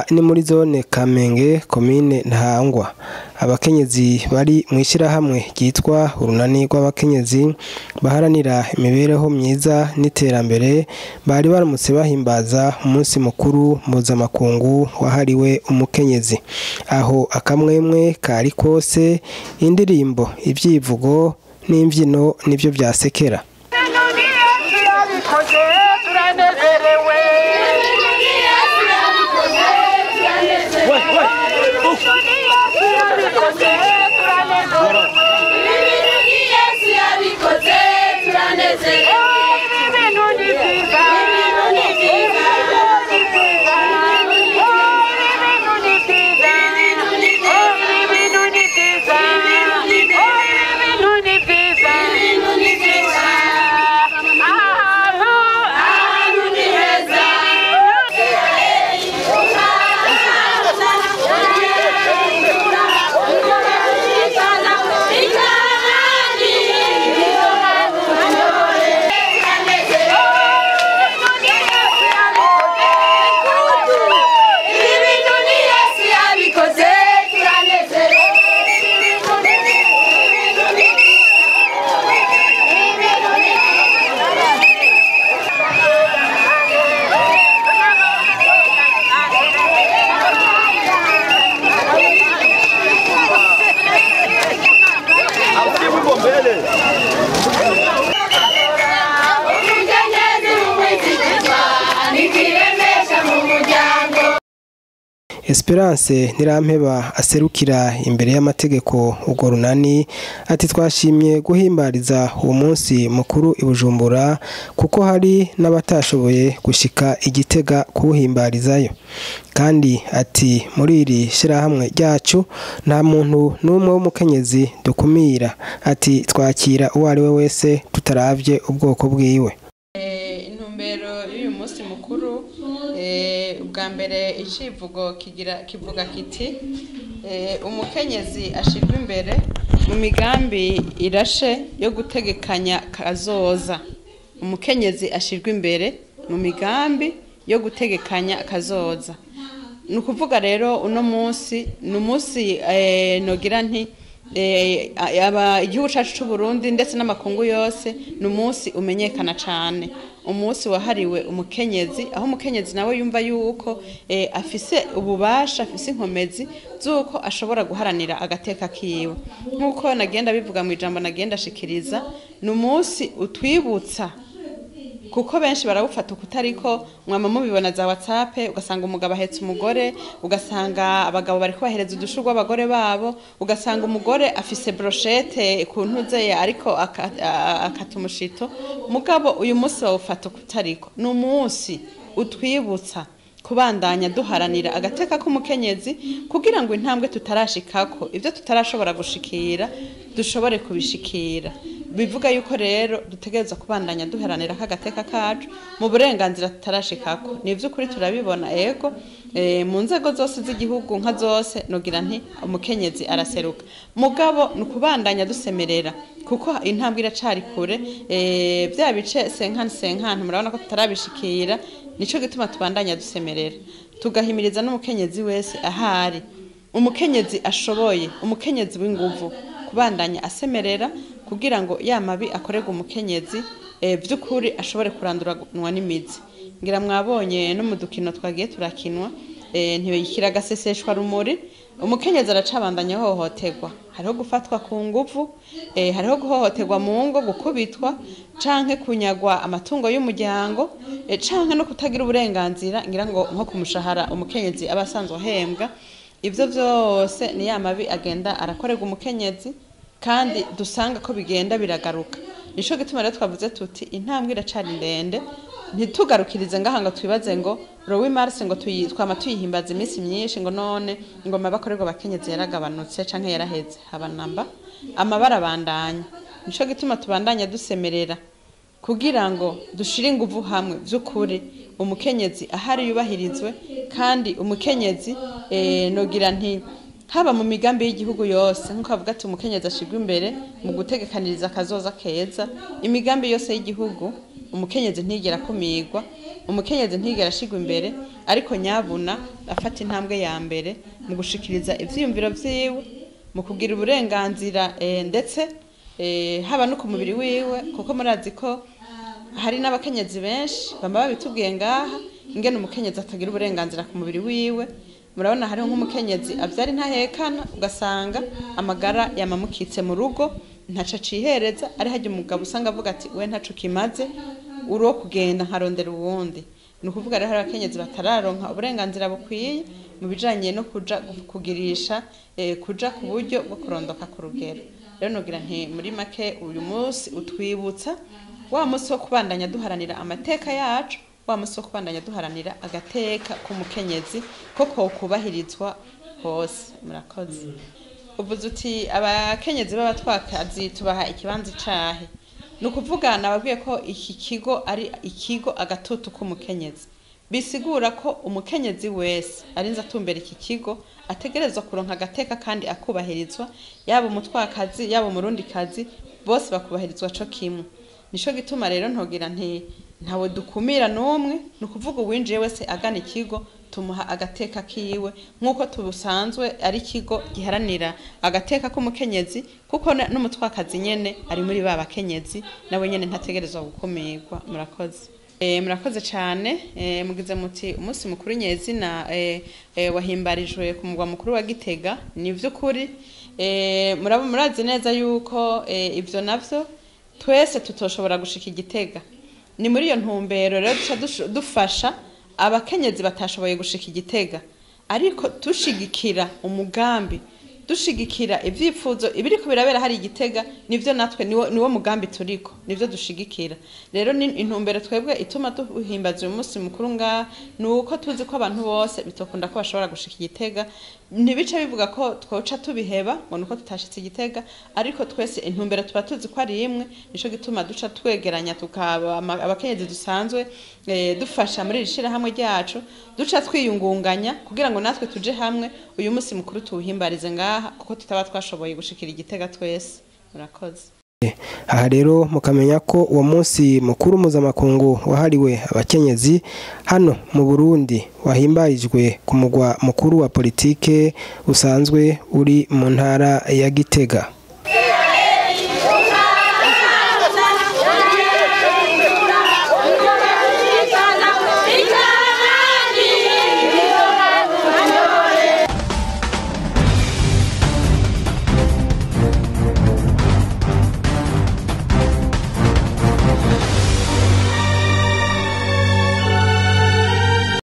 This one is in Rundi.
ni muri zone Kamenge komine Ntahangwa abakenyezi bari mu ishyirahamwe ryitwa urunani rw'abakenyezi baharanira imibereho myiza n'iterambere bari baramutse bahimbaza umunsi mukuru mpuzamakungu wahariwe umukenyezi aho akamwemwe kari kose indirimbo ibyivugo n'imbyino nibyo byasekera turabikoze turanezerewe turabikoze turanezerewe ibi bintu ni byiza ibi bintu ni byiza ibi bintu ni byiza ibi bintu ni byiza ibi bintu ni byiza ahantu ahantu ni heza Esperance Ntirampeba aserukira imbere y'amategeko urwo runani ati twashimye guhimbariza uwo munsi mukuru i Bujumbura kuko hari n'abatashoboye gushika igitega kuwuhimbarizayo kandi ati muri iri shyirahamwe ryacu nta muntu n'umwe w'umukenyezi dukumira ati twakira uwo ari we wese tutaravye ubwoko bwiwe intumbero y'uyu munsi mukuru eh, ubwa mbere icivugo kigira kivuga kiti eh, umukenyezi ashirwa imbere mu migambi irashe yo gutegekanya kazoza umukenyezi ashirwa imbere mu migambi yo gutegekanya kazoza ni ukuvuga rero uno munsi ni umunsi eh, nogira nti eh, aba igihugu cyacu cy'u Burundi ndetse n'amakungu yose ni umunsi umenyekana cyane umunsi wahariwe umukenyezi aho umukenyezi nawe yumva yuko eh, afise ububasha afise inkomezi z'uko ashobora guharanira agateka kiwe nk'uko nagenda bivuga mu ijambo nagenda ashikiriza ni umunsi utwibutsa kuko benshi barawufata ukutariko mwama mubibona za whatsapp ugasanga umugabo ahetse umugore ugasanga abagabo bariko bahereza udushurwa abagore babo ugasanga umugore afise brochette ku ntuze ariko aka- a- akata umushito mugabo uyu munsi bawufata ukutariko ni umunsi utwibutsa kubandanya duharanira agateka k'umukenyezi kugira ngo intambwe tutarashikako ibyo tutarashobora gushikira dushobore kubishikira bivuga yuko rero dutegereza kubandanya duharanira k'agateka kacu mu burenganzira tutarashikako ni iby'ukuri turabibona ego eh, mu nzego zose z'igihugu nka zose nogira nti umukenyezi araseruka mugabo ni ukubandanya dusemerera kuko intambwe iracari kure eh, bya bice senkani senkani murabona ko tutarabishikira nico gituma tubandanya dusemerera tugahimiriza n'umukenyezi wese ahari umukenyezi ashoboye umukenyezi w'inguvu kubandanya asemerera kugira ngo ya mabi akorerwa umukenyezi eh, vy'ukuri ashobore kuranduranwa n'imizi ngira mwabonye no mu dukino twagiye turakinwa eh, ntibikira agaseseshwa rumuri umukenyezi aracabandanya hohoterwa hariho gufatwa ku nguvu eh, hariho guhohoterwa mu ngo gukubitwa canke kunyagwa amatungo y'umuryango eh, canke no kutagira uburenganzira ngira ngo nko ku mushahara umukenyezi aba asanzwe ahembwa ivyo vyose ni ya mabi agenda arakorerwa umukenyezi kandi dusanga ko bigenda biragaruka nico gituma rero twavuze tuti intambwe iracari ndende ntitugarukirize ngaha ngo twibaze ngo rowi marse ngo tuyi- twama tuyihimbaza iminsi myinshi ngo none ingoma bakorerwa abakenyezi yaragabanutse canke yaraheze haba namba amabara abandanya nico gituma tubandanya dusemerera kugira ngo dushire inguvu hamwe vy'ukuri umukenyezi ahari yubahirizwe kandi umukenyezi eh, nogira nti haba mu migambi y'igihugu yose nk'uko bavuga ati umukenyezi ashirwa imbere mu gutegekaniriza akazoza keza imigambi yose y'igihugu umukenyezi ntigera akumirwa umukenyezi ntigera ashigwa imbere ariko nyabuna afata intambwe ya mbere mu gushikiriza ivyiyumviro vyiwe mu kugira uburenganzira eh, ndetse eh, haba no ku mubiri wiwe kuko murazi ko hari n'abakenyezi benshi bamba babitubwiye ngaha ingene umukenyezi atagira uburenganzira ku mubiri wiwe murabona hariho nk'umukenyezi avyara intahekana ugasanga amagara yamamukitse mu rugo ntaco acihereza ari harya umugabo usanga avuga ati we ntaco kimaze uri wo kugenda nkarondera uwundi ni ukuvuga rero hari abakenyezi batararonka uburenganzira bukwiye mu bijanye no kuja kugirisha eh, kuja ku buryo bwo kurondoka ku rugero rero nogira nti muri make uyu munsi utwibutsa wa munsi wo kubandanya duharanira amateka yacu wa munsi wo kubandanya duharanira agateka k'umukenyezi ko kokubahirizwa hose murakoze uvuze uti abakenyezi b'abatwakazi tubaha ikibanza icahe ni ukuvuga nababwiye ko iki kigo ari ikigo agatutu k'umukenyezi bisigura ko umukenyezi wese arinze atumbera iki kigo ategerezwa kuronka agateka kandi akubahirizwa yaba umutwakazi yaba umurundikazi bose bakubahirizwa co kimwe nico gituma rero ntogira nti ntawe dukumira n'umwe ni ukuvuga uwinjiye wese agana ikigo tumuha agateka kiwe nk'uko tubusanzwe ari ikigo giharanira agateka k'umukenyezi kuko na- n'umutwakazi nyene ari muri ba bakenyezi nawe nyene ntategerezwa gukumirwa murakoze E, murakoze cyane e, mugize muti umunsi mukuru nyezina e, e, wahimbarijwe ku mugwa mukuru wa Gitega ni vy'ukuri e, murabo murazi neza yuko e, ivyo navyo twese tutoshobora gushika igitega ni muri iyo ntumbero rero duca dusho- dufasha abakenyezi batashoboye gushika igitega ariko dushigikira umugambi dushigikira ivyifuzo ibiriko birabera hari igitega nivyo natwe niwo, niwo mugambi turiko nivyo dushigikira rero ni intumbero twebwe ituma duhimbaza uyu munsi mukuru ngaha ni uko tuzi ko abantu bose bitokunda ko bashobora gushika igitega ntibice bivuga ko twoca tubiheba ngo nuko tutashitse igitega ariko twese intumbero tuba tuzi ko ari imwe nico gituma duca twegeranya tukaba ama- abakenyezi dusanzwe eh, dufasha muri iri shirahamwe ryacu duca twiyungunganya kugira ngo natwe tuje hamwe uyu munsi mukuru tuwuhimbarize ngaha kuko tutaba twashoboye gushikira igitega twese murakoze aha rero mukamenya ko uwo munsi mukuru mpuzamakungu wahariwe abakenyezi hano mu burundi wahimbarijwe ku mugwa mukuru wa politike usanzwe uri mu ntara ya gitega